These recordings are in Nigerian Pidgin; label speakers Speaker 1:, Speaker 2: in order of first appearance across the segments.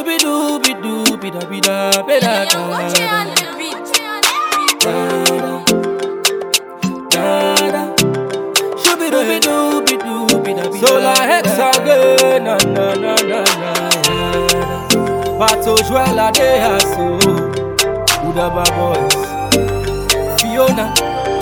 Speaker 1: dooby dooby dooby da bi da bi da da da da. Shooby dooby dooby dooby da bi da. Solar hexagon, na na na na na. Pato Joella de Hasso, Udaba Boys, Fiona.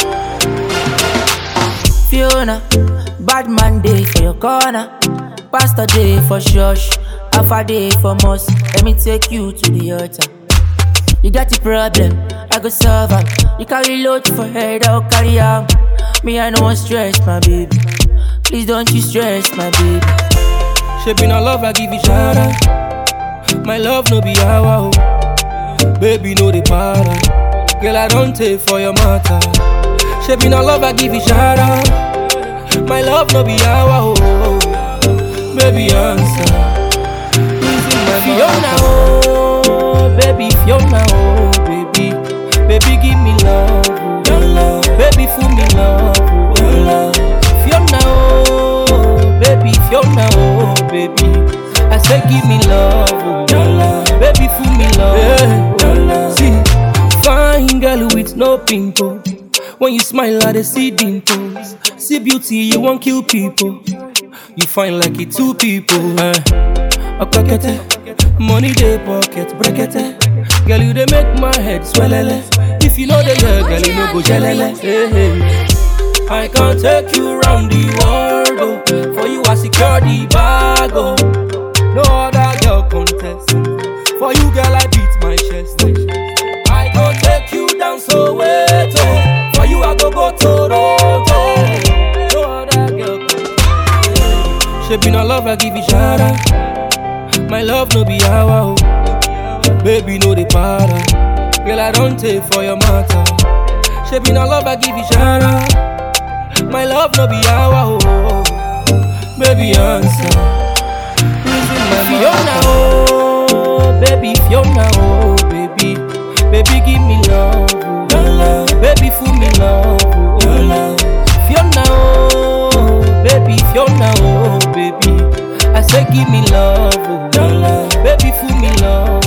Speaker 2: Fiona, bad man day for your corner. Pastor day for church. Alpha day for mosque. Let me take you to the altar. You got a problem, I go solve am. You carry load for head, I'll carry am. Me, I no want stress, my baby. Please don't you stress, my baby.
Speaker 1: She been a love, I give you shout out. My love no be our Baby, no the para. Girl, I don't take for your matter. She been a love, I give you shout out. My love no be our Baby, answer. Losing my Fiona, oh, baby, Fiona, oh, baby. Baby, give me love, oh, your love. Baby, fool me love, oh, your love. Fiona, oh, baby, Fiona, oh, baby. I say, give me love, oh, your love. Baby, fool me love, yeah, your love. See, fine girl with no pimple. When you smile, I dey see dimples. See beauty, you won't kill people. You find like it two people. Eh. Okakete, money dey pocket, brekete. Girl, you dey make my head swellele. If you know the girl, girl, you no go jelele. Hey, hey. I can take you round the world, oh. For you, I secure the bag, oh. No other girl contest. For you, girl, I beat my chest. I can take you down so wait, oh. For you, I go go Toronto. No other girl contest. She been a love, I give you shout out. My love no be our, oh. Baby, no the para. Girl, I don't take for your matter. She been a love, I give you shout out. My love no be our, oh. Baby, answer. Losing my Fiona, oh, baby, Fiona, oh, baby, baby, give me love, oh, your love. baby, fool me love, oh, your love. Fiona, oh, baby, Fiona, oh, baby, I say give me love, oh, your love. baby, fool me love.